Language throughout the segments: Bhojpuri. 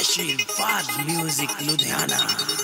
आशीर्वाद म्यूजिक लुधियाना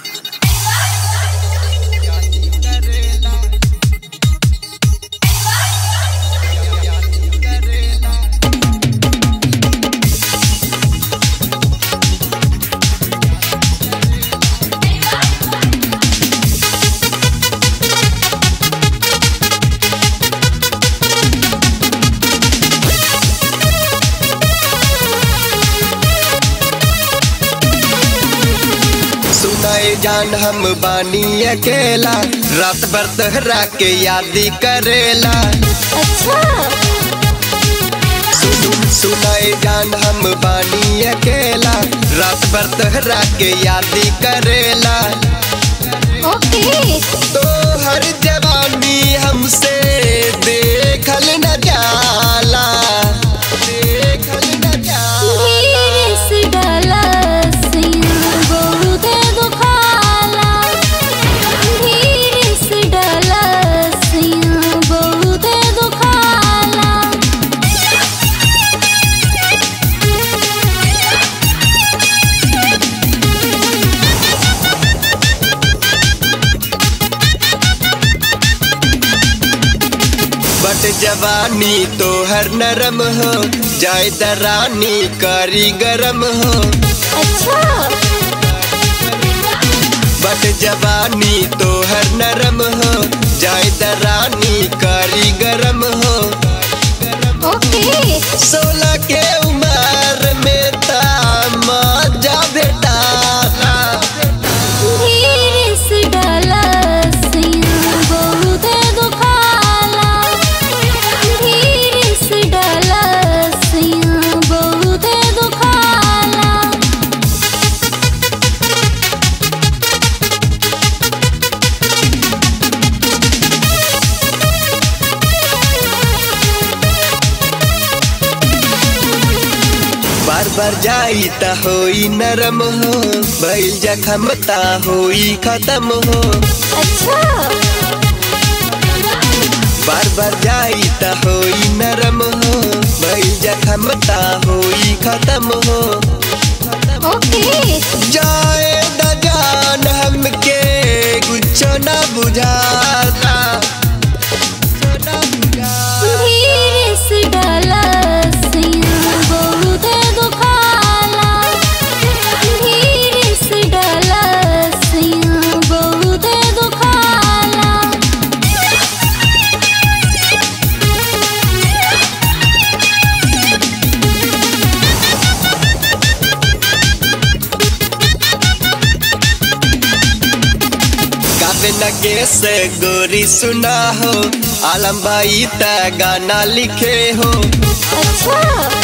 सुनाए जान हम बानी अकेला रात भर तहरा के यादी करेला अच्छा सुन सुनाए जान हम बानी अकेला रात भर तहरा के यादी करेला ओके तो हर जवानी हमसे देखल न जाला देखल न जाला धीरे से डाला सिया बहुत दुखाला धीरे से डाला सिया बहुत दुखाला बट जवानी तो हर नरम हो जाए दरानी कारी गरम हो अच्छा बट जवानी तो हर नरम हो जाए दरानी कारी गरम हो ओके सोलह के उम्र में ताजा बेटा धीरे से डाला सिया बहुत दुखाला धीरे से डाला सिया बहुत दुखाला बार बार जाई ता होई नरम हो भइल जखम ता होई खत्म हो अच्छा बार बार जाई ता होई नरम हो भइल जखम ता होई खत्म हो ओके जाए न जान हमके कुछ न बुझाता कुछ न बुझाता। धीरे से डाला सिया बहुत दुखाला धीरे से डाला सिया बहुत दुखाला गावे लगे से गोरी सुना हो आलम भाई ता गाना लिखे हो अच्छा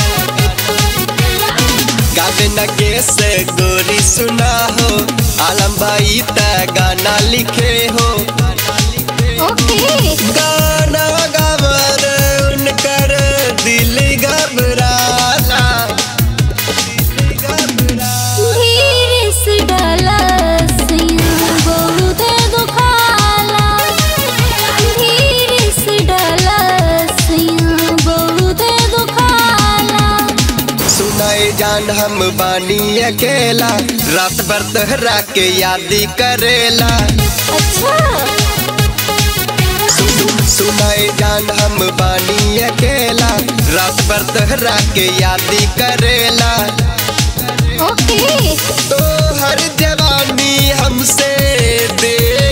गावे लगे से गोरी सुना हो आलम भाई ता गाना लिखे हो ओके गाना गावर उनकर दिल घबराला दिल घबराला धीरे से डाला सिया बहुत दुखाला धीरे से डाला सिया बहुत दुखाला सुनाए जान हम बानी अकेला रात भर तहरा के यादी करेला अच्छा सुन सुनाए जान हम बानी अकेला रात भर तहरा के यादी करेला ओके तो हर जवानी हमसे दे